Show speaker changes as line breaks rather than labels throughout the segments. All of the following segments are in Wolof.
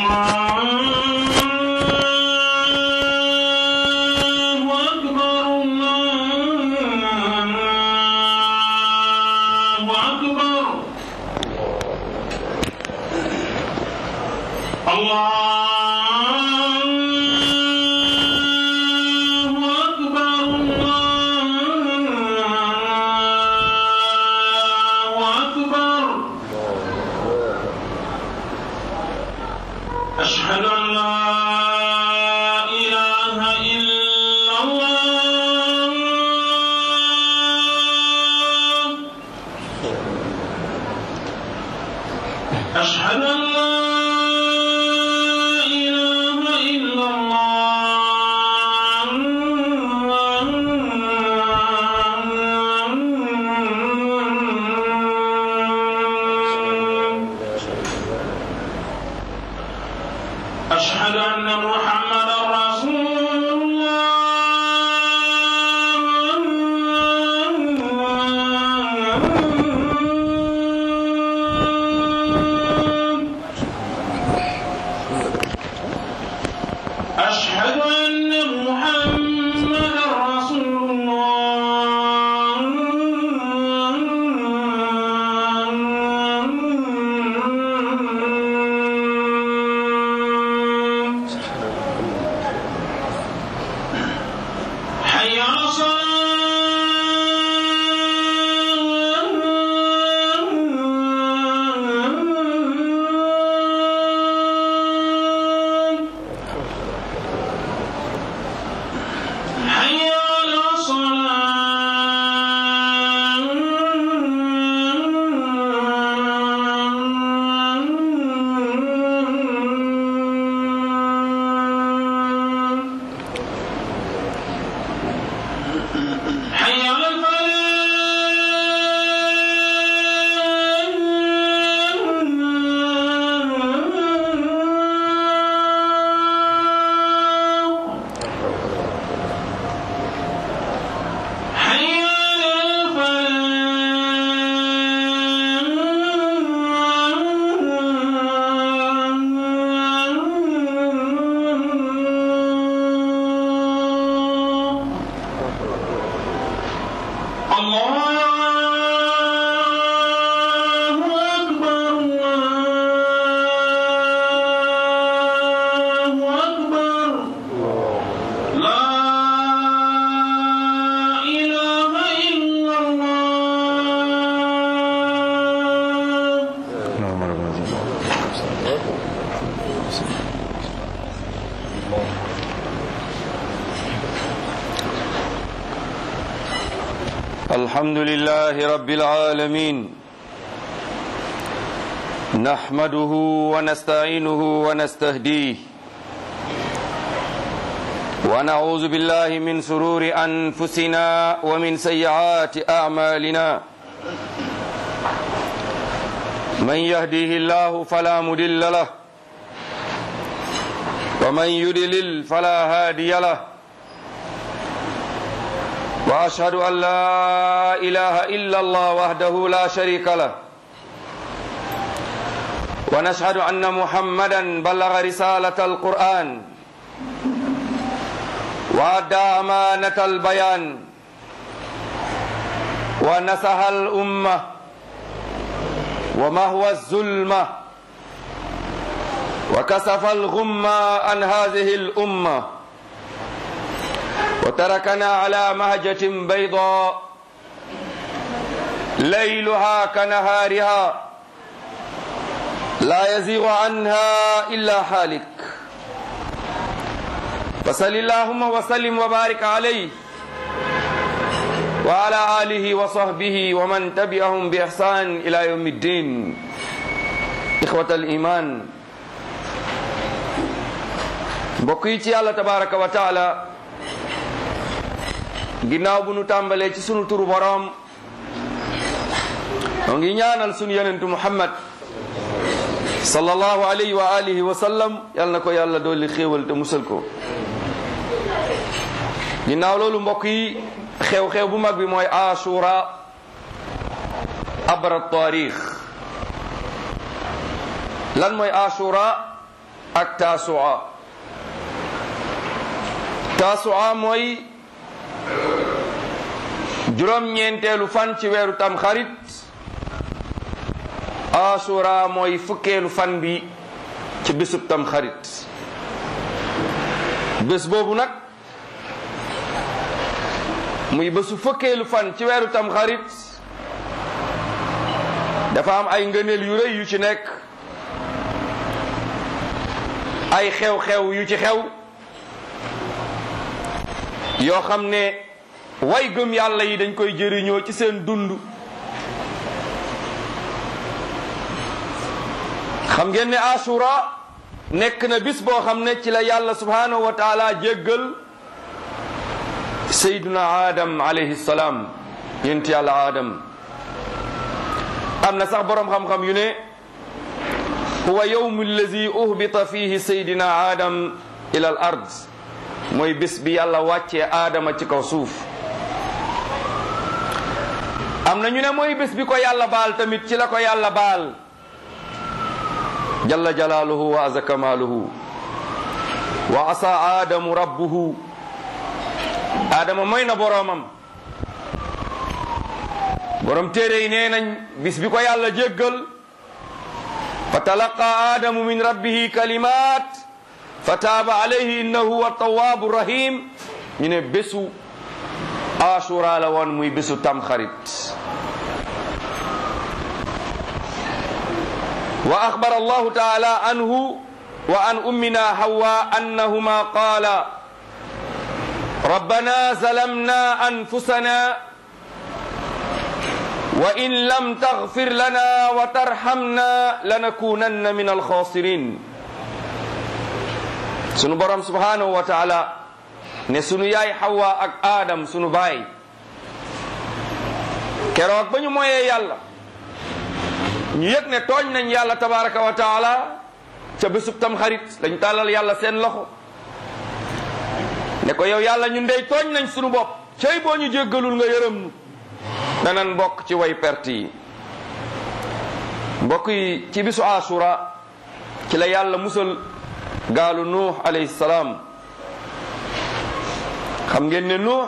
الله أكبر الله أكبر الله أكبر الله أكبر أشهد أن لا إله إلا الله أشهد أن لا إله إلا الله أشهد أن محمدا رسول الله أشهد أن محمدا رسول الله حي على الصلاة حي على الصلاة حي على الفلاح حي على الفلاح الله أكبر الله أكبر لا إله إلا الله
الحمد لله رب العالمين نحمده ونستعينه ونستهديه ونعوذ بالله من سرور أنفسنا ومن سيئات أعمالنا من يهديه الله فلا مدل له ومن يدلل فلا هادي له واشهد ان لا اله الا الله وحده لا شريك له ونشهد ان محمدا بلغ رساله القران وادى امانه البيان ونصح الامه ومهوى الظلمه وكسف الغمه عن هذه الامه وتركنا على مهجة بيضاء ليلها كنهارها لا يزيغ عنها إلا حالك فصل اللهم وسلم وبارك عليه وعلى آله وصحبه ومن تبعهم بإحسان إلى يوم الدين إخوة الإيمان بقيتي الله تبارك وتعالى ginnaaw bu nu tàmbalee ci sunu turu boroom noo ngi ñaanal sunu yonentu muhammad sallallahu alayhi wa alihi wa sallam yal na ko yàlla dolli xéewal te musal ko ginnaaw loolu mbokk yi xew-xew bu mag bi mooy ashura abra taarix lan mooy ashura ak taasua taasua mooy juróom-ñeenteelu fan ci weeru tam xarit asura mooy fukkeelu fan bi ci bésub tam xarit bés boobu nag muy bésu fukkeelu fan ci weeru tam xarit dafa am ay ngëneel yu rëy yu ci nekk ay xew-xew yu ci xew yoo xam ne way gëm yàlla yi dañ koy jëriñoo ci seen dund xam ngeen ne asura nekk na bis boo xam ne ci la yàlla subhanahu wa taala jéggal sayduna adam alayhi salaam yent yàlla adam am na sax boroom xam-xam yu ne huwa yowmu allazi uhbita fihi saydina adam ila al ard mooy bis bi yàlla wàccee aadama ci kaw suuf am na ñu ne mooy bis bi ko yàlla baal tamit ci la ko yàlla baal jalla jalaaluhu wa aza kamaaluhu wa asa aadamu rabbuhu aadama mooy na boroomam borom téere yi nee nañ bis bi ko yàlla jéggal fa talaqa aadamu min rabbihi kalimat fa taaba alayhi innahu huwa tawaabu rahim ñu ne bésu asura la woon muy bésu tamxarit wa axbara allahu taala anhu wa an ummina hawa annahuma qaala rabbana zalamna anfusana wa in lam taghfir lana wa tarhamna lanakunanna min alxaasirin sunu borom subhanahu wa taala ne sunu yaay Hawa ak Adam sunu baay keroog ba ñu moyee yàlla ñu yëg ne tooñ nañ yàlla tabaraka wa taala ca bésub tam xarit dañ tàllal yàlla seen loxo ne ko yow yàlla ñun dey tooñ nañ sunu bopp cey boo ñu jéggalul nga yërëm nu danan mbokk ci way perte yi mbokk yi ci bisu asura ci la yàlla musal gaalu nuux alayhi salaam xam ngeen ne nuux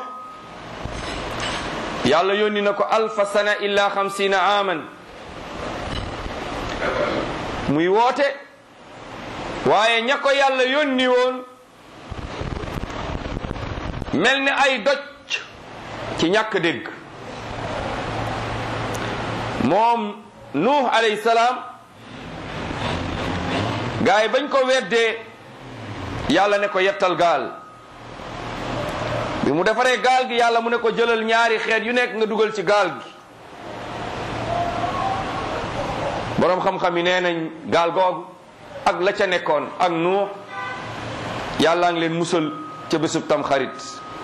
yàlla yónni na ko alfa sana illa xamsina aman muy woote waaye ña ko yàlla yónni woon mel ni ay doj ci ñàkk dégg moom nuux alayhi salaam gaa yi bañ ko weddee yàlla ne ko yettal gaal bi mu defaree gaal gi yàlla mu ne ko jëlal ñaari xeet yu nekk nga dugal ci gaal gi boroom xam-xam yi nee nañ gaal googu ak la ca nekkoon ak nuux yàllaa ngi leen musal ca bésub tam xarit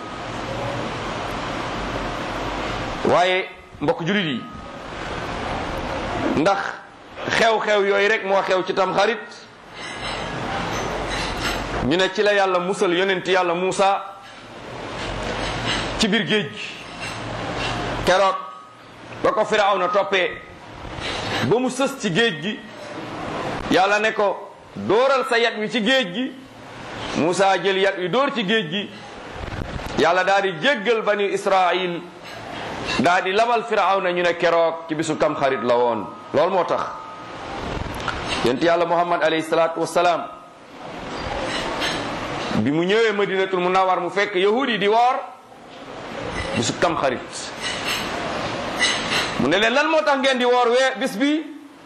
waaye mbokk julit yi ndax xew-xew yooyu rek moo xew ci tam xarit ñu ne ci la yàlla musal yonent yàlla Muusa ci biir géej gi keroog ba ko Firawna toppee ba mu sës ci géej gi yàlla ne ko dóoral sa yat wi ci géej gi Muusa jël yat wi dóor ci géej gi yàlla daal di jéggal bani Israil daal di labal Firawna ñu ne keroog ci bisu tamxarit la woon loolu moo tax yonent yàlla Muhammad alayhi salaatu wassalaam bi mu ñëwee madinatul munawwar mu fekk yahudi di woor bisu tamxarit mu ne leen lan moo tax ngeen di woor wee bis bi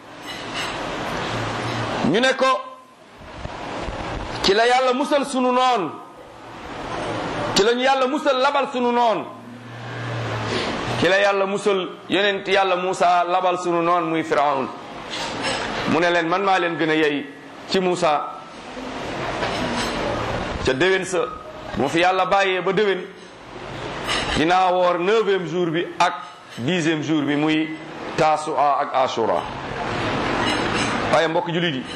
ñu ne ko ci la yàlla musal sunu noon ci la ñu yàlla musal labal sunu noon ci la yàlla musal yonent yàlla Muusa labal sunu noon muy Firawn mu ne leen man maa leen gën a yey ci Muusa ca déwén sa mu fi yàlla bàyyee ba déwén dinaa woor neuvième jour bi ak dixième jour bi muy taasua ak ashura waaye mbokk jullit yi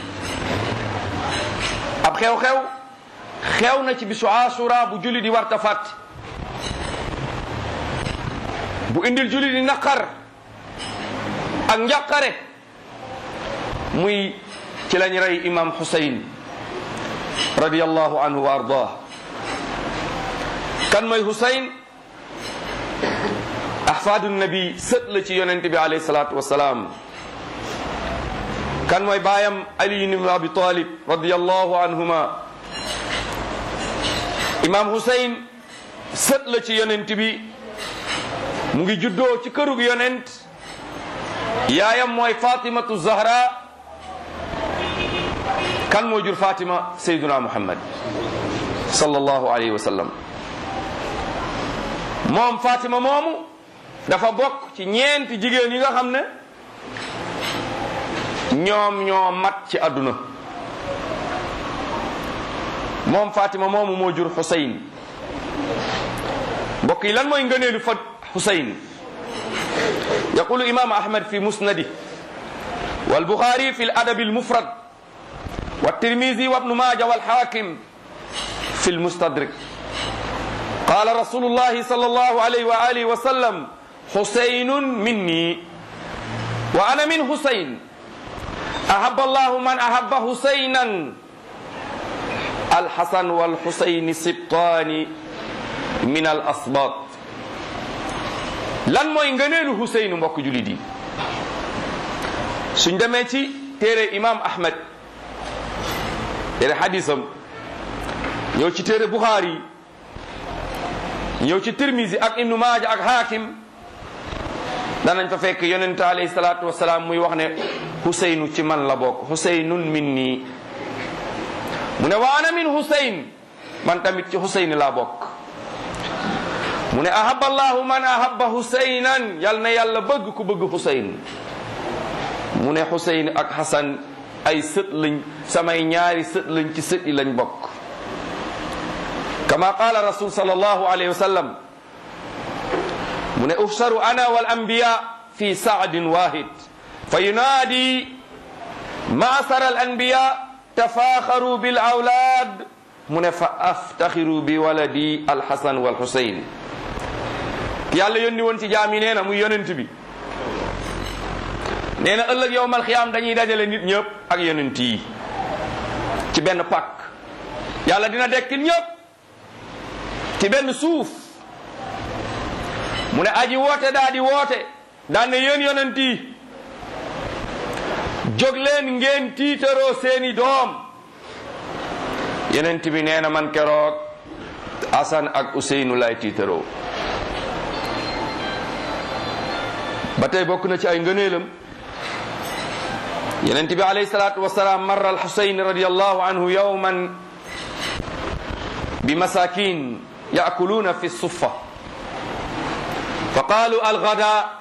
ab xew-xew xew na ci bisu ashura bu jullit yi warta fàtt bu indil jullit yi naqar ak njàqare muy ci lañ rey imam Hussein radiyallahu anhu wa ardah kan mooy Husayn ahfaadu nabi sët la ci yonent bi alayhi salaatu wasalaam kan mooy baayam Ali ibn Abi Talib radiyallahu anhuma imam Husayn sët la ci yonent bi mu ngi juddoo ci kërug yonent yaayam mooy Fatimatu Zahra kan moo jur Fatima Sayyiduna Muhammad sallallahu alayhi wa sallam moom Fatima moomu dafa bokk ci ñeenti jigéen yi nga xam ne ñoom ñoo mat ci àdduna moom Fatima moomu moo jur Xusayn mbokk yi lan mooy ngëneelu fa Xusayn yaqulu imam Ahmad fi musnadi wal Buxaari fi al-adab al-mufrad wa Tirmizi wa Ibnu Maaja wal Xaakim fi al-mustadrik qaala rasulullahi sallallahu alayhi wa alihi wa sallam Xusaynun minni wa ana min Xusayn ahabba allahu man ahabba Xusaynan alxasan walxusayni sibtaani min al asbaat lan mooy ngëneelu Xusaynu mbokk julit yi suñ demee ci téere imam Ahmed téere xadisam ñëw ci téere Buxaari ñëw ci Tirmisi ak Ibnu Maaja ak Hakim danañ fa fekk yonente alayhi salaatu wasalaam muy wax ne Xusaynu ci man la bokk Xusaynun minni mu ne wa ana min Xusayn man tamit ci Xusayn laa bokk mu ne ahabba allahu man ahabba Xusaynan yal na yàlla bëgg ku bëgg Xusayn mu ne Xusayn ak Xasan ay sët lañ samay ñaari sët lañ ci sët yi lañ bokk kama qaala rasul sallallahu alayhi wa sallam mu ne uhsaru ana wal anbiya fi saadin wahid fa yunaadi maasara al anbiya tafaaxaru bil awlaad mu ne fa aftaxiru bi waladi alxasan wal xusayn yàlla yónni woon ci jaam yi nee na muy yonent bi nee na ëllëg yowmal xiyaam dañuy dajale nit ñëpp ak yonent yi ci benn pàkk yàlla dina dekkil ñëpp ci benn suuf mu ne aji woote daa di woote daan ne yéen yonent yi jóg leen ngeen tiitaroo seeni doom yonent bi nee na man keroog Asan ak Useynu lay tiitaroo ba tey bokk na ci ay ngëneelam yonent bi alayhi salaatu wasalaam marra al-Xuseyn radiyallahu anhu yawman bi masakin yaakuluuna fi suffa fa qaalu algada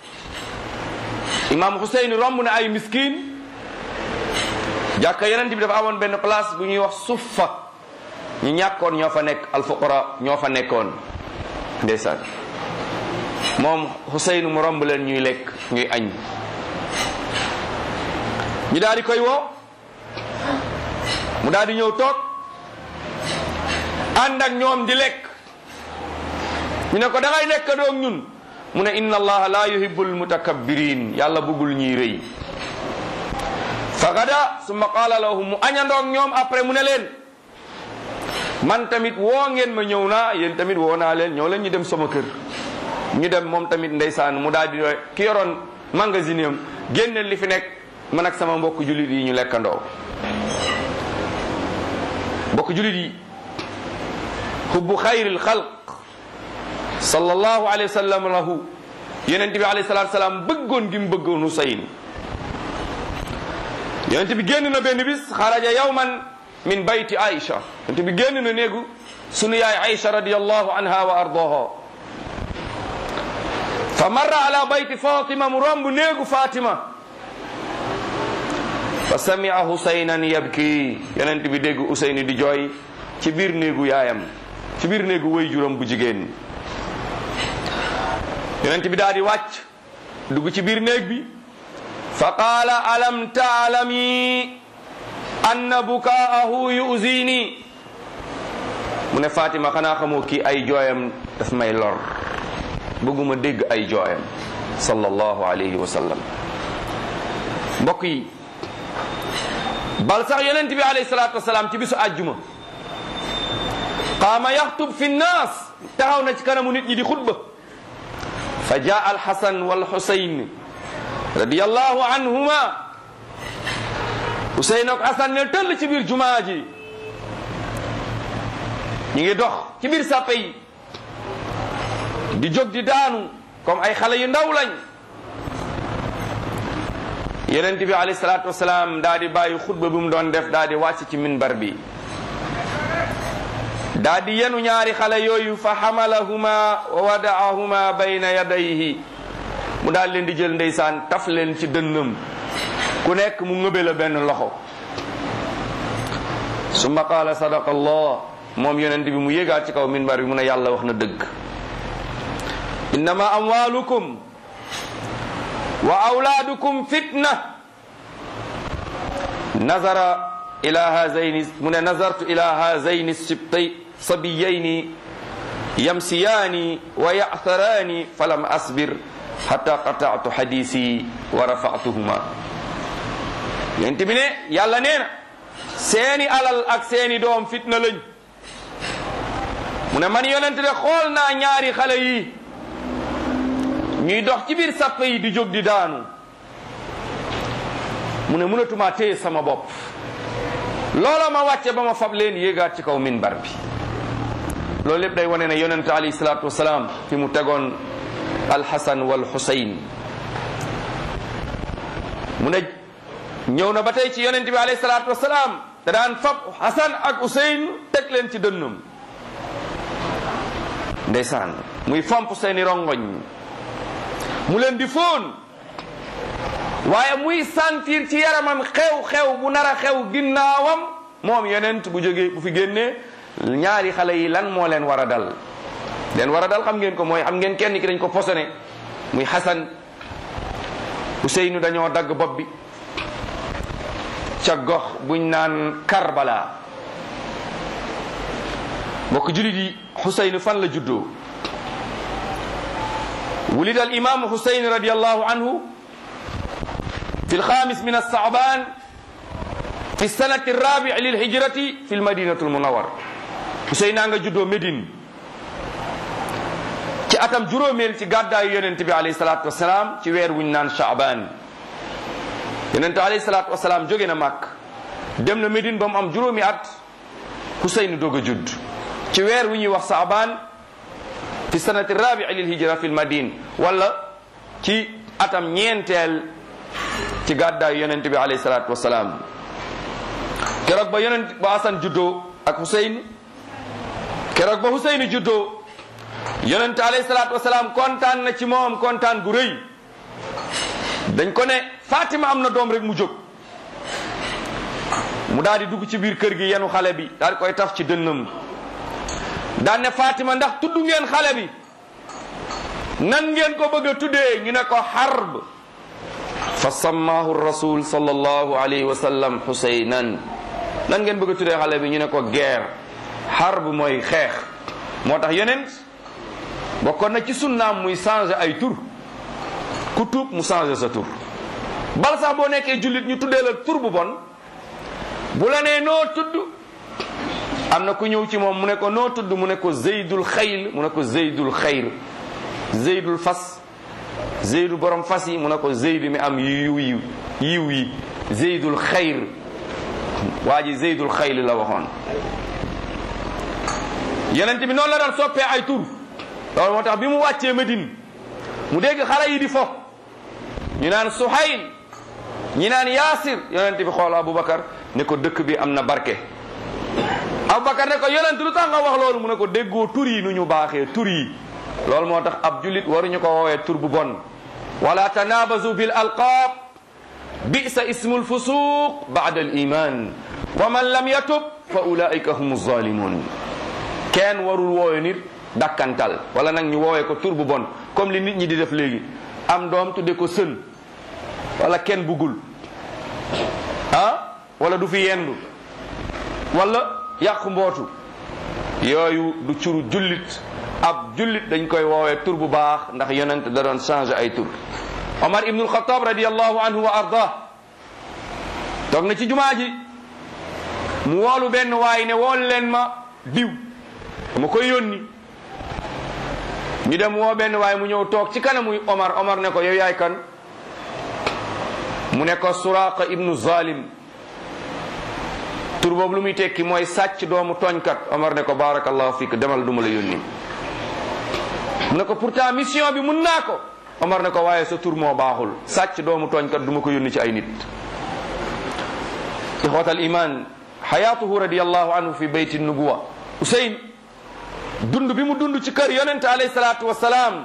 imam Xuseyn romb na ay miskin jàkka yonent bi dafa amoon benn place bu ñuy wax suffa ñu ñàkkoon ñoo fa nekk alfuqara ñoo fa nekkoon ndeysaan moom Xuseyn mu romb leen ñuy lekk ñuy añ ñu daal di koy woo mu daal di ñëw toog ànd ak ñoom di lekk ñu ne ko da ngay nekk doog ñun mu ne inna allaha la yuhibbul mutakabbirin yàlla bëggul ñuy rëy fa gada summa qaala lahum mu añandoog ñoom après mu ne leen man tamit woo ngeen ma ñëw naa yéen tamit woo naa leen ñëw leen ñu dem sama kër ñu dem moom tamit ndeysaan mu daal di ki yoroon magasin am génne li fi nekk man ak sama mbokk jullit yi ñu lekkandoo mbokk jullit yi hubbu xayril xalq sallallahu alayhi wa sallam lahu yonent bi alayhi salatu salaam bëggoon gi mu bëggoon Husayn yonent bi génn na benn bis xaraja yawman min bayti Aïcha yonent bi génn na néegu sunu yaay Aïcha radiyallahu anha wa ardaha fa marra ala bayti Fatima mu romb néegu Fatima fa samia Husaynan yabki yonent bi dégg Husayn di jooy ci biir néegu yaayam ci biir néegu way juróom bu jigéen yonent bi daal di wàcc dugg ci biir néeg bi fa qaala alam taalami anna bukaahu yuzini mu ne Fatima xanaa xamoo kii ay jooyam daf may lor bëgguma dégg ay jooyam sallallahu alayhi wa sallam mbokk yi bal sax yonent bi alayhi salaatu wasalaam ci bisu àjjuma qaama yaxtub fi nnaas taxaw na ci kanamu nit ñi di xutba fa jaa alxasan walxusayn radiyallahu anhuma Huseyn ak Hasan ne tëll ci biir jumaa ji ñu ngi dox ci biir sàppe yi di jóg di daanu comme ay xale yu ndaw lañ yonent bi alayhi salaatu wasalaam daa di bàyyi xutba bi mu doon def daa di wàcc ci minbar bi daa di yenu ñaari xale yooyu fa xamalahuma wa wadaahuma bayna yadayhi mu daal leen di jël ndeysaan taf leen ci dënnam ku nekk mu ngëbe la benn loxo summa qaala sadaqa allah moom yonent bi mu yéegaat ci kaw minbar bi mu ne yàlla wax na dëgg innama amwalukum wa awlaadukum fitna nazara ila hazayni mu ne nazartu ila hazayni sibtay sabiyayni yamsiyaani wa ya'tharaani falam asbir hatta qata'tu hadisi wa rafa'tuhuma yonent bi ne yàlla nee na seeni alal ak seeni doom fitna lañ mu ne man yonent de xool naa ñaari xale yi ñuy dox ci biir sàpp yi di jóg di daanu mu ne mënatuma téye sama bopp loola ma wàcce ba ma fab leen yéegaat ci kaw minbar bi loolu lépp day wane ne yonent alayhi salaatu wasalaam fi mu tegoon alxasan wal xusayn mu ne ñëw na ba tey ci yonent bi alayhi salaatu wasalaam da daan fab xasan ak usayn teg leen ci dënnam ndeysaan muy fomp seeni rongoñ mu leen di fóon waaye muy sentir ci yaramam xew-xew bu nar a xew ginnaawam moom yonent bu jógee bu fi génnee ñaari xale yi lan moo leen war a dal leen war a dal xam ngeen ko mooy xam ngeen kenn ki dañ ko posone muy Xasan Useynu dañoo dagg bopp bi ca gox buñ naan Karbala mbokk julit yi Xuseynu fan la juddoo ولد الإمام حسين رضي الله عنه في الخامس من الصعبان في السنة الرابع للهجرة في المدينة المنورة حسين أنجا جدو مدين ci atam juróomeel ci gàddaayu yonent bi alayhi salaatu wasalaam ci weer wuñ naan Shaaban yonent alayhi salaatu wasalaam jóge na Màkk dem na Médine ba mu am juróomi at Huseyn doog a judd ci weer wu ñuy wax Shaaban fi sanati rabii lil hijra fi lmadine wala ci atam ñeenteel ci gàddaayu yonent bi alayhi salaatu wasalaam keroog ba yonent ba Asan juddoo ak Huseyn keroog ba Huseyn juddoo yonent alayhi salaatu wasalaam kontaan na ci moom kontaan gu rëy dañ ko ne Fatima am na doom rek mu jóg mu daal di dugg ci biir kër gi yenu xale bi daal di koy taf ci dënnam daan ne Fatima ndax tudd ngeen xale bi nan ngeen ko bëgg a tuddee ñu ne ko harb fa sammaahu rasul sallallahu alayhi wa sallam xusaynan nan ngeen bëgg a tuddee xale bi ñu ne ko guerre harb mooy xeex moo tax yonent bokkoon na ci sunnaam muy changer ay tur ku tuub mu changer sa tur bal sax boo nekkee jullit ñu tuddee la tur bu bon bu la nee noo tudd am na ku ñëw ci moom mu ne ko noo tudd mu ne ko zeydul xayl mu ne ko zeydul xayr zeydul fas zeydu borom fas yi mu ne ko zeydu mi am yiw yi yiw yi zeydul xayr waa ji zeydul xayl la waxoon yonent bi noonu la daan soppee ay tur loolu moo tax bi mu wàccee Medine mu dégg xale yi di fo ñu naan Suhayl ñi naan Yaasir yonent bi xool Aboubacar ne ko dëkk bi am na barke Aboubacar ne ko yonent lu tax nga wax loolu mu ne ko déggoo tur yi nu ñu baaxee tur yi loolu moo tax ab jullit waruñu ko woowee tur bu bon wala tanabazu bil alqaab bisa ismul fusuq baada al iman wa man lam yatub fa ulaika hum zalimun kenn warul woowe nit dakkantal wala nag ñu woowee ko tur bu bon comme li nit ñi di def léegi am doom tudde ko sën wala kenn buggul ah wala du fi yendu wala yàqu mbootu yooyu du curu jullit ab jullit dañ koy woowee tur bu baax ndax yonent da doon changé ay tur Omar ibnul Xataab radiallahu anhu wa arda toog na ci jumaa ji mu woolu benn waay ne wool leen ma diw dama koy yónni ñu dem woo benn waay mu ñëw toog ci kanamu Omar Omar ne ko yow yaay kan mu ne ko Suraqa ibnu Zalim tur boobu lu muy tekki mooy sàcc doomu tooñkat Omar ne ko barakallahu fik demal duma la yónni mu ne ko pourtant mission bi mun naa ko Omar ne ko waaye sa tur moo baaxul sàcc doomu tooñkat duma ko yónni ci ay nit ixwat al iman xayaatuhu radiallahu anhu fi bayti nubuwa Useyn dund bi mu dund ci kër yonente alayhi salaatu wasalaam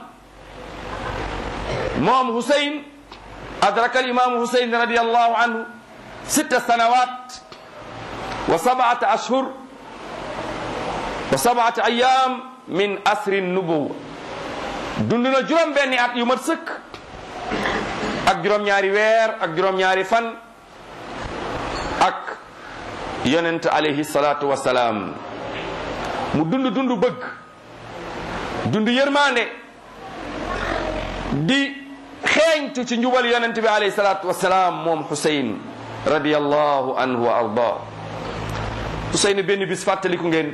moom Huseyn adraka al imaamu Huseyn radiallahu anhu sitta sanawat wa sabata ashhur wa sabata ayam min asri nubuwa dund na juróom benni at yu mat sëkk ak juróom ñaari weer ak juróom ñaari fan ak yonent alayhi salaatu wasalaam mu dund dund bëgg dund yërmande di xeeñtu ci njubal yonent bi alayhi salaatu wasalaam moom Xuseyn radiyallahu anhu wa arda Xuseyn benn bis fàttaliku ngeen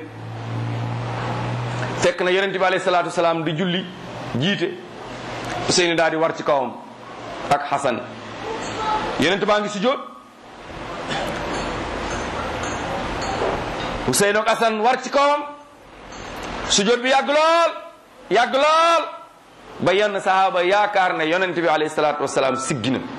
fekk na yonent bi alayhi salaatu wasalaam di julli jiite Xuseyn daal di war ci kawam ak Xasan yonent baa ngi sujjóot Xuseyn ak Xasan war ci kawam sujjóot bi yàgg lool yàgg lool ba yenn sahaaba yaakaar ne yonent bi alayhi salaatu wasalaam siggi na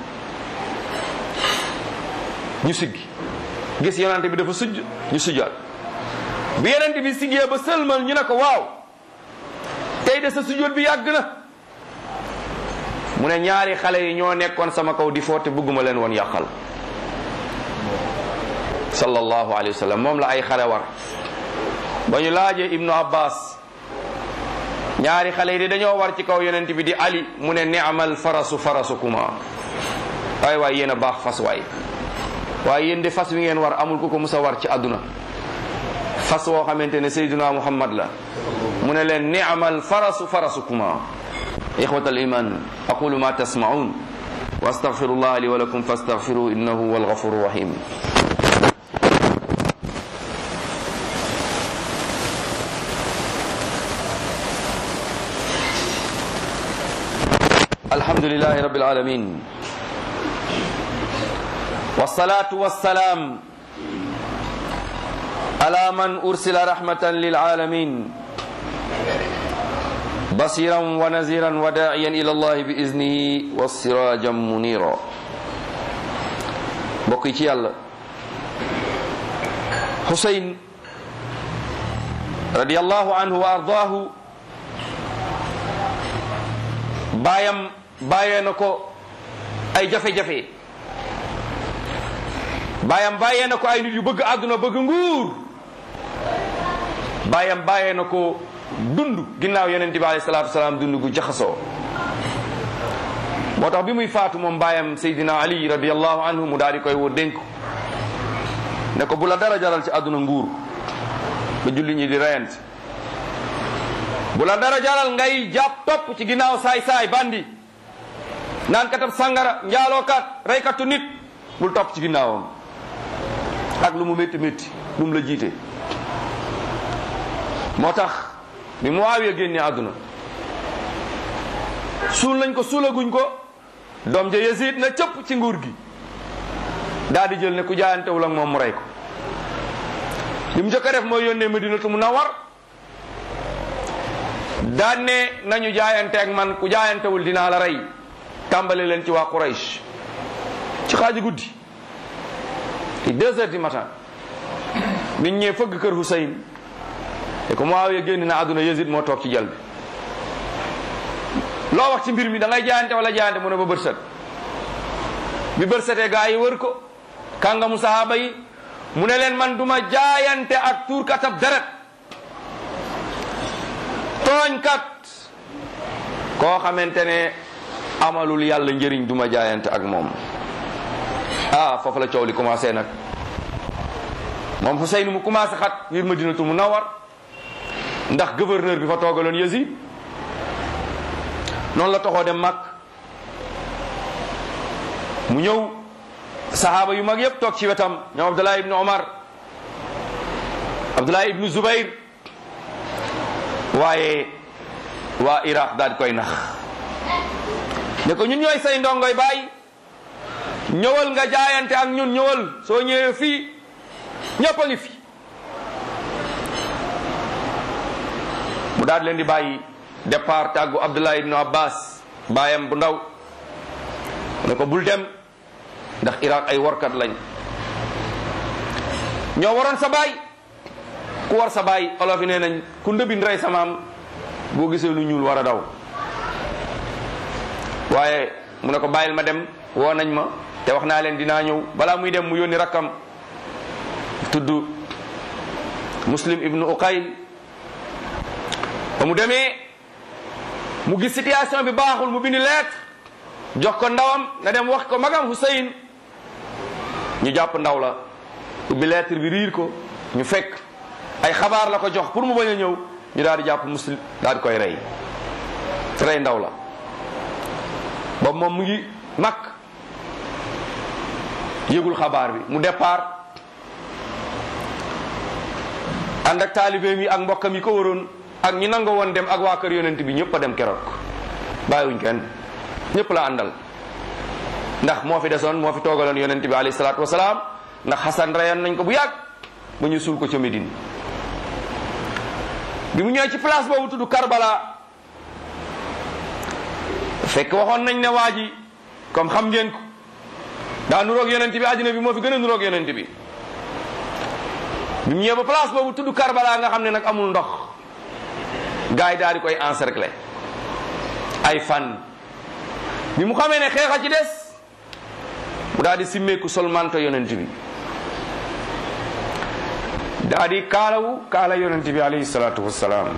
ñu siggi gis yonent bi dafa sujj ñu sujjaat bi yonent bi siggee ba sëlmal ñu ne ko waaw tey de sa sujjóot bi yàgg na mu ne ñaari xale yi ñoo nekkoon sama kaw di foote bëgguma leen woon yàqal sallallahu alayhi wa sallam moom la ay xale war ba ñu laajee ibnu abbas ñaari xale yi de dañoo war ci kaw yonent bi di ali mu ne ni'mal farasu farasukuma waay waay yéen a baax fas waay waaye yéen de fas wi ngeen war amul ku ko musa war ci àdduna fas woo xamante ne sayduna muhammad la mu ne leen ni'mal farasu farasukuma ixwat aliman aqulu ma tasmaun wa astaghfirullah li wa lakum fastaghfiruhu innahu huwal ghafurur rahim الحمد لله رب العالمين والصلاة والسلام على من أرسل رحمة للعالمين بصيرا ونذيرا وداعيا إلى الله بإذنه والسراجا منيرا بقيت يلا حسين رضي الله عنه وأرضاه baayam bàyyee na ko ay jafe-jafe baayam bàyyee na ko ay nit yu bëgg àdduna bëgg nguur baayam bàyyee na ko dund ginnaaw yonent bi alayhi salaatu wasalaam dund gu jaxasoo moo tax bi muy faatu moom baayam Seydina Ali radiyallahu anhu mu daal di koy woo dénk ne ko bu la dara jaral ci àdduna nguur ba julli ñi di reyante bu la dara jaral ngay jàpp topp ci ginnaaw saay-saay bandi naan katab sangara njaalookat reykatu nit bul topp ci ginnaawam ak lu mu métti métti lu mu la jiite moo tax bi Muawiya génne àdduna suul nañ ko suulaguñ ko doom ja Yazid na cëpp ci nguur gi daal di jël ne ku jaayantewul ak moom mu rey ko li mu njëkk a def mooy yónnee Madinatu Munawwar daan ne nañu jaayanteeg man ku jaayantewul dinaa la rey tàmbale leen ci waa Quraysh ci xaaji guddi ci deux heures du matin nit ñee fëgg kër Hussein te ko Muawiya génn na àdduna Yazid moo toog ci jal bi loo wax ci mbir mi da ngay jaayante wala jaayante mu ne ba bët set bi bët setee gaa yi wër ko kàngamu sahaaba yi mu ne leen man duma jaayante ak tuurkatab deret tooñkat koo xamante ne amalul yàlla njëriñ duma jaayante ak moom ah foofu la coow li commencé nag moom Xuseyn mu commencé xat ngir Madinatu Munawwar ndax gouverneur bi fa toogaloon Yazid noonu la toxoo dem mag mu ñëw sahaaba yu mag yépp toog ci wetam ñoom Abdallah ibn Omar Abdullah ibnu Zubayr waaye waa Iraq daal di koy nax ne ko ñun ñooy say ndongoy bàyyi ñëwal nga jaayante ak ñun ñëwal soo ñëwee fii ñëpp a ngi fi mu daal di leen di bàyyi départ tàggu Abdullah ibnu Abbas baayam bu ndaw ne ko bul dem ndax Iraq ay warkat lañ ñoo waroon sa baay ku war sa baay olof yi nee nañ ku ndëbin rey sa maam boo gisee lu ñuul war a daw waaye mu ne ko bàyyil ma dem woo nañ ma te wax naa leen dinaa ñëw balaa muy dem mu yónni rakkam tudd muslim ibnu uqayl ba mu demee mu gis situation bi baaxul mu bindi lettre jox ko ndawam na dem wax ko magam Hussein ñu jàpp ndaw la ubbi lettre bi riir ko ñu fekk ay xabaar la ko jox pour mu bañ a ñëw ñu daal di jàpp muslim daal di koy rey rey ndaw la boobu moom mu ngi mag yëgul xabaar bi mu départ ànd ak taalibeem yi ak mbokkam yi ko waroon ak ñi nangoo woon dem ak waa kër yonent bi ñëpp a dem keroog bàyyiwuñ kenn ñëpp la àndal ndax moo fi desoon moo fi toogaloon yonent bi alayhi salaatu wasalaam ndax xasan reyoon nañ ko bu yàgg ba ñu suul ko ca Médine bi mu ñëwee ci place boobu tudd Karbala fekk waxoon nañ ne waa ji comme xam ngeen ko daa nuroog yonent bi àddina bi moo fi gën a nuroog yonent bi bi mu ñëwee ba place boobu tudd Karbala nga xam ne nag amul ndox gars yi daal di koy encercler ay fan bi mu xamee ne xeexa ci des mu daal di simmeeku sol manto yonent bi daa di kaalawu kaala yonent bi alayhi salaatu wassalaam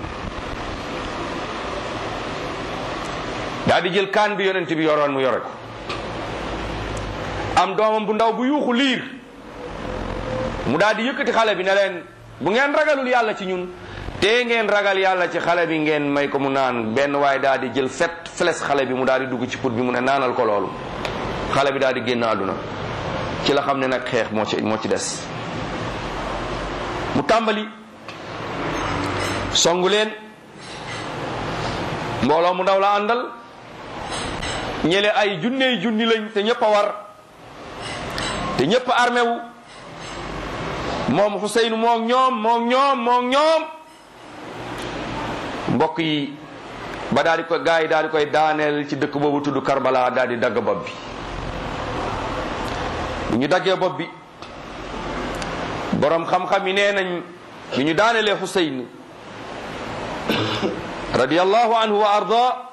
daa di jël kaan bi yonent bi yoroon mu yore ko am doomam bu ndaw bu yuuxu liir mu daal di yëkkati xale bi ne leen bu ngeen ragalul yàlla ci ñun te ngeen ragal yàlla ci xale bi ngeen may ko mu naan benn waaye daal di jël fet fles xale bi mu daal di dugg ci put bi mu ne naanal ko loolu xale bi daal di génn àdduna ci la xam ne nag xeex moo ci moo ci des mu tàmbali songu leen mbooloo mu ndaw la àndal ñele ay junney junni lañ te ñëpp a war te ñëpp a armé wu moom Xuseyn moog ñoom moog ñoom moog ñoom mbokk yi ba daal di ko gaa yi daal di koy daaneel ci dëkk boobu tudd Karbala daal di dagg bopp bi bu ñu daggee bopp bi boroom xam-xam yi nee nañ bi ñu daanelee Xuseyn radiyallahu anhu wa arda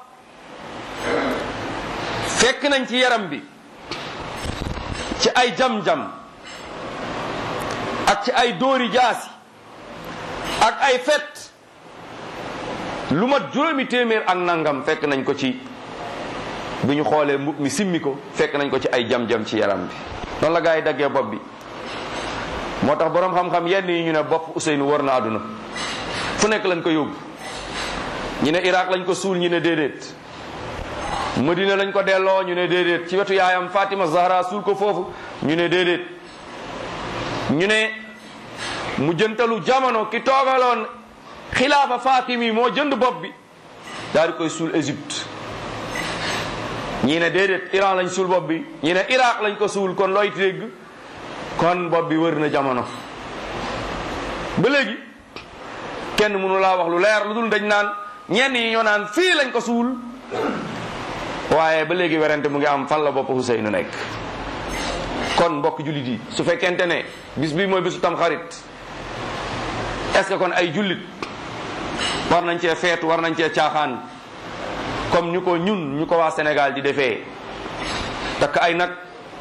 fekk nañ ci yaram bi ci ay jam-jam ak ci ay dóori jaasi ak ay fet lu mat juróomi téeméer ak nangam fekk nañ ko ci bi ñu xoolee mbub mi simmi ko fekk nañ ko ci ay jam-jam ci yaram bi noonu la gaa yi daggee bopp bi moo tax boroom xam-xam yenn yi ñu ne bopp Ousseynou war na àdduna fu nekk lañ ko yóbbu ñu ne Irak lañ ko suul ñu ne déedéet Madina lañ ko delloo ñu ne déedéet ci wetu yaayam Fatima Zahra suul ko foofu ñu ne déedéet ñu ne mu jëntalu jamono ki toogaloon xilaafa Fatimi moo jënd bopp bi daal di koy suul Égypte ñii ne déedéet Iran lañ suul bopp bi ñii ne Irak lañ ko suul kon looy dégg kon bopp bi wër na jamono ba léegi kenn mënu laa wax lu leer lu dul dañ naan ñenn yi ñoo naan fii lañ ko suul waaye ba léegi werante mu ngi am fan la bopp Ousseynou nekk kon mbokk jullit yi su fekkente ne bis bi mooy bisu tam xarit est-ce que kon ay jullit war nañ cee feetu war nañ cee caaxaan comme ñu ko ñun ñu ko waa Sénégal di defee takk ay nag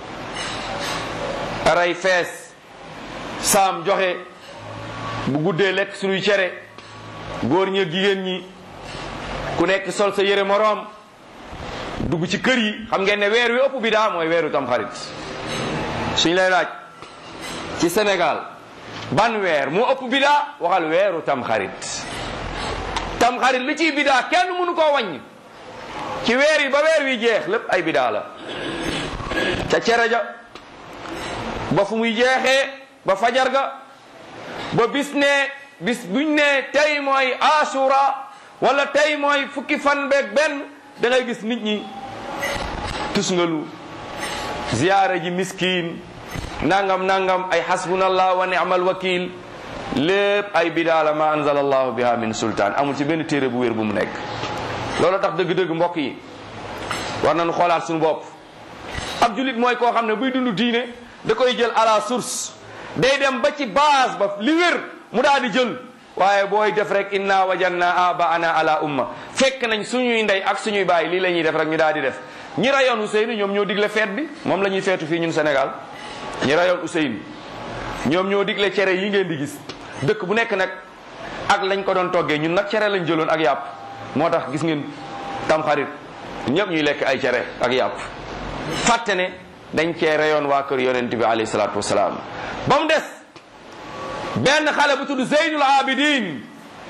ray fees saam joxe bu guddee lekk suñuy cere góor ñi jigéen ñi ku nekk sol sa yére moroom dugg ci kër yi xam ngeen ne weer wi ëpp bi daa mooy weeru tamxarit suñ lay laaj ci Sénégal ban weer moo ëpp bi daa waxal weeru tamxarit tamxarit li ciy bidaa kenn mënu koo wàññi ci weer yi ba weer wi jeex lépp ay bidaa la ca cere ja ba fu muy jeexee ba fajar ga ba bis ne bis buñ ne tey mooy asura wala tey mooy fukki fan beeg benn da ngay gis nit ñi tusngalu ziyaara ji miskin nangam nangam ay hasbunallah wa ni'mal wakil lépp ay bidaala ma anzala allahu biha min sultaan amul ci benn téere bu wér bu mu nekk loolu tax dëgg-dëgg mbokk yi war nañu xoolaat suñu bopp ab julit mooy koo xam ne buy dund diine da koy jël à la source day dem ba ci base ba li wér mu daal di jël waaye booy def rek inna wajanna abaana ala umma fekk nañ suñuy ndey ak suñuy baay lii la ñuy def rek ñu daal di def ñi rayoon Ousseynou ñoom ñoo digle feet bi moom la ñuy feetu fii ñun Sénégal ñi rayoon Ousseynou ñoom ñoo digle cere yi ngeen di gis dëkk bu nekk nag ak lañ ko doon toggee ñun nag cere lañ jëloon ak yàpp moo tax gis ngeen tamxarit ñëpp ñuy lekk ay cere ak yàpp fàtte ne dañ cee reyoon waa kër yonent bi alayhi salaatu wasalaam ba mu des benn xale bu tudd Zeynul Abidin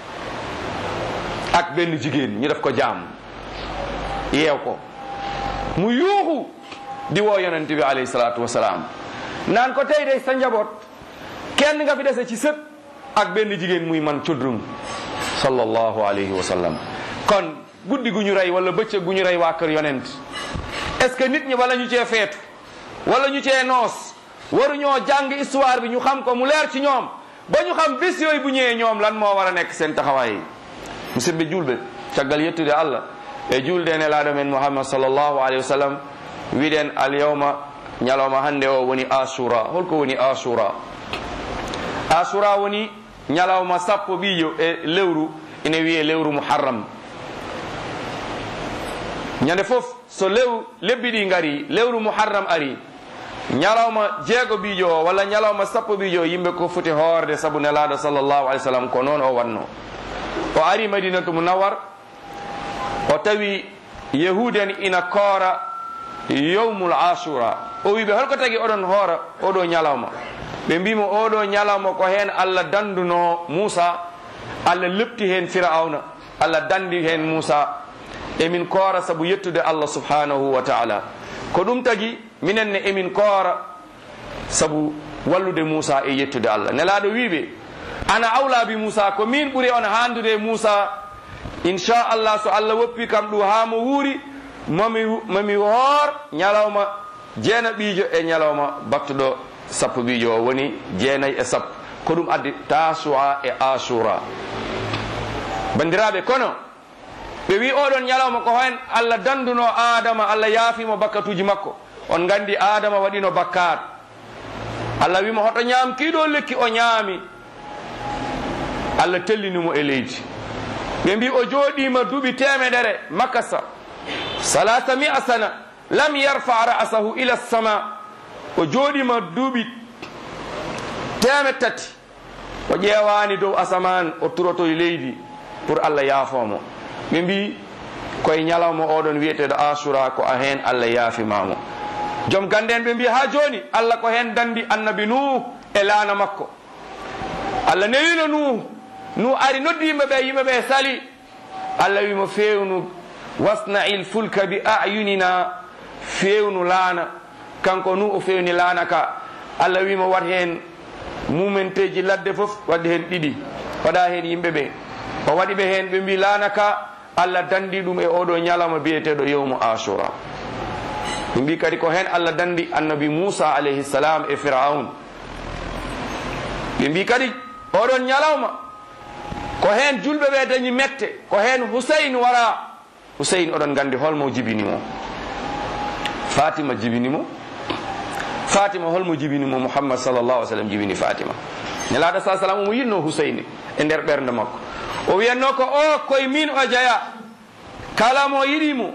ak benn jigéen ñu def ko jaam yeew ko mu yuuxu di woo yonent bi alayhi salaatu wasalaam naan ko tey day sa njaboot kenn nga fi dese ci sët ak benn jigéen muy man cudrum sallallahu alayhi wa sallam kon guddi gu ñu rey wala bëccëg gu ñu rey waa kër yonent est-ce que nit ñi wala ñu cee feetu wala ñu cee noos waruñoo jàng histoire bi ñu xam ko mu leer ci ñoom ba ñu xam bés yooyu bu ñëwee ñoom lan moo war a nekk seen taxawaay yi musidɓe julɓe caggal yettude allah e julde ne laaɗo men mouhammad sallllahu alayhi wa sallam wiɗen alyawma ñalawma hannde o woni asura holko woni asura asura woni ñalawma sappo ɓiijo e lewru ine wiye lewru muharram ñande fof so lew lebbi ɗi ngari lewru muharram ari ñalawma jeego ɓiijo o walla ñalawma sappo ɓiijo yimɓe ko foti hoorde saabu nelaɗo sallllahu alih w sallam ko noon o wanno o ari madinatu munawwar o tawi yahuden ina koora yowmul asura o wiɓe holko tagi oɗon hoora oɗo ñalawma ɓe mbimo oɗo ñalawma ko hen allah danduno moussa allah lepti hen firauna allah dandi hen moussa emin koora saabu yettude allah subhanahu wa taala ko ɗum tagi minen ne emin koora saabu wallude moussa e yettude allah nelaɗo wiɓe ana awla bi moussa ko min ɓuuri on handude moussa inchallah so allah woppi kam ɗum ha mo wuuri mami mami hoor ñalawma jeena ɓiijo e ñalawma battuɗo sappo ɓiijo o woni jeenayyi e sappo ko ɗum addi tasua e asura bandiraɓe kono ɓe wi oɗon ñalawma ko hen allah danduno adama allah yaafimo bakkatuji makko on gandi adama waɗino bakkat allah wimo hoto ñaam kiɗo lekki o ñaami allah tellinimo e leydi ɓe mbi o jooɗima duuɓi temedere makasa salasa mia sana lam yarfa ra'sahu ila sama o jooɗima duuɓi teme tati o ƴeewani dow asaman o turoto e leydi pour allah yaafomo ɓe mbi koye ñalawma oɗon wiyeteɗo asura ko a hen allah yaafimamo joom gande en ɓe mbi ha joni allah ko hen dandi annabi nuh e laana makko allah newino nuh nu ari noddi yimɓeɓe yimɓeɓe sali allah wimo fewnu wasna'il fulka bi ayunina fewnu laana kanko nu o fewni laana ka allah wimo wat hen mumenteji ladde foof wadde hen ɗiɗi waɗa hen yimɓeɓe o waɗi ɓe hen ɓe mbi laana ka allah dandi ɗum e oɗo ñalama biyeteɗo yewmu asura ɓe mbi kadi ko hen allah dandi annabi moussa alayhi salam e firaun ɓe mbi kadi oɗon ñalawma ko hen julɓe ɓe dañi mette ko hen huseyn wara huseyn oɗon gandi holmo jibinimo fatima jibinimo fatima holmo jibinimo mouhammad sallllahu sallam jibini fatima nelaɗo sa sallam omo yinno huseyni e nder ɓernde makko o wiyanno ko o koye min o jeeya kala mo yiɗimo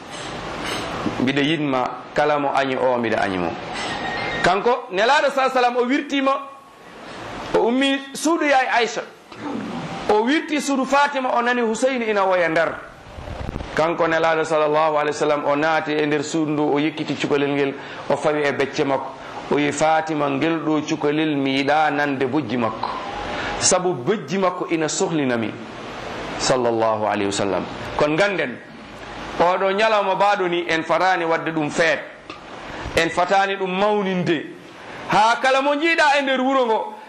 mbiɗa yinma kala mo añi o mbiɗa añimo kanko nelaɗo sa sallam o wirtima o ummi suudu yaay aicha o wirti suudu fatima o nani huseyni ina woya nder kanko nelaɗo sallllahu alih w sallam o naati e nder suudu ndu o yekkiti cukalel ngel o fawi e becce makko o wi fatima ngel ɗo cukalel mi yiɗa nande bojji makko saabu bojji makko ina sohlinami sallllahu alayhi wa sallam kono ganden oɗo ñalawma baɗo ni en fatani wadde ɗum feet en fatani ɗum mawninde ha kala mo jiiɗa e nder wuuro ngo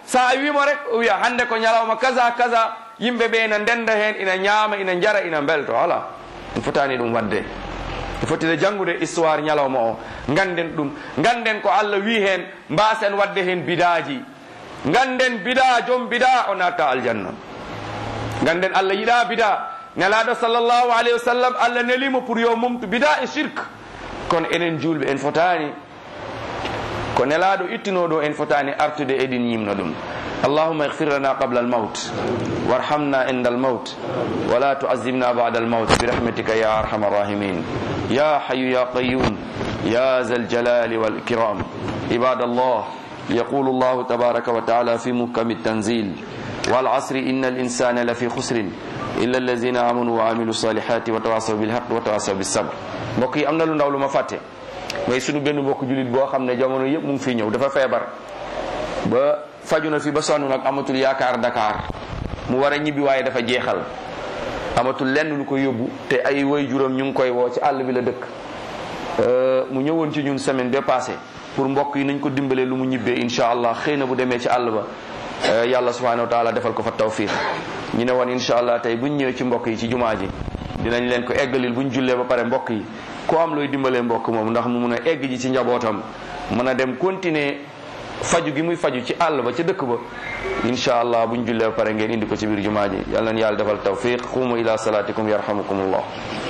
sa a wimo rek o wiya hande ko ñalawma kaza kaza yimɓe ɓe ina ndenda hen ina ñaama ina jara ina belto ala ɗum fotani ɗum wadde e fotide janngude histoire ñalawma o ganden ɗum ganden ko allah wi hen mbasen wadde hen bidaji ganden bida joom bida o natta aljanna ganden allah yiɗa bida nelaɗo sallllahu alayhi wa sallam allah nelimo pour yo mumtu bida e shirk kono enen julɓe en fotani ko nelaɗo ittinoɗo en fotani artude eɗin yimno ɗum اللهم اغفر لنا قبل الموت وارحمنا عند الموت ولا تعذبنا بعد الموت برحمتك يا ارحم الراحمين يا حي يا قيوم يا ذا الجلال والاكرام عباد الله يقول الله تبارك وتعالى في محكم التنزيل والعصر ان الانسان لفي خسر الا الذين امنوا وعملوا الصالحات وتواصوا بالحق وتواصوا بالصبر mbokk yi am na lu ndaw lu ma fàtte mooy sunu benn mbokk julit boo xam ne jamono yëpp mu ngi fii ñëw dafa feebar ba faju na fi ba sonn nag amatul yaakaar Dakar mu war a ñibbi waaye dafa jeexal amatul lenn lu ko yóbbu te ay way juróom ñu ngi koy woo ci àll bi la dëkk mu ñëwoon ci ñun semaine bi passé pour mbokk yi nañ ko dimbalee lu mu ñibbee incha allah xëy na bu demee ci àll ba yàlla subhanahu wa taala defal ko fa tawfiq ñu ne woon incha allah tey buñ ñëwee ci mbokk yi ci jumaa ji dinañ leen ko eggalil buñ jullee ba pare mbokk yi ku am looy dimbalee mbokk moom ndax mu mun a egg ji ci njabootam mën a dem continuer faju gi muy faju ci àll ba ca dëkk ba incha allah buñ jullee ba pare ngeen indi ko ci biir jumaa ji yàlla na yàlla defal tawfiq xuumu ila salatikum yarhamukumullah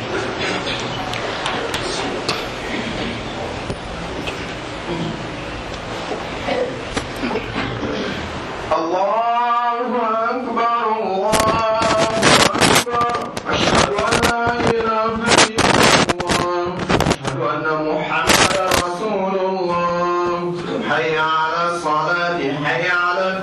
الله أكبر الله أكبر أشهد أن لا إله إلا الله أشهد أن محمدا رسول الله حي على الصلاة حي على